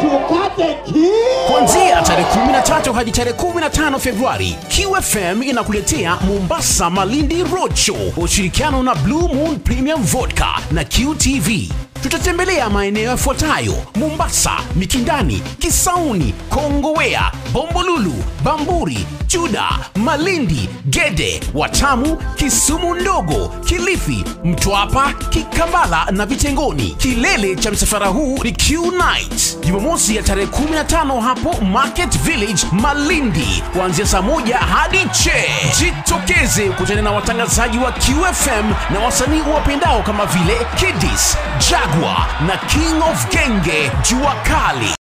tukate ki kuanzia tarehe 13 hadi tarehe 15 Februari, QFM inakuletea Mombasa Malindi Roadshow kwa ushirikiano na Blue Moon Premium Vodka na QTV. Tutatembelea maeneo yafuatayo: Mombasa, Mikindani, Kisauni, Kongowea, Bombolulu, Bamburi, Juda, Malindi, Gede, Watamu, Kisumu Ndogo, Kilifi, Mtwapa, Kikambala na Vitengoni. Kilele cha msafara huu ni Q Night, Jumamosi ya tarehe 15 hapo Market Village Malindi, kuanzia saa moja hadi che. Jitokeze kutana na watangazaji wa QFM na wasanii wapendao kama vile Kidis, Jaguar na King of Genge, Jua Kali.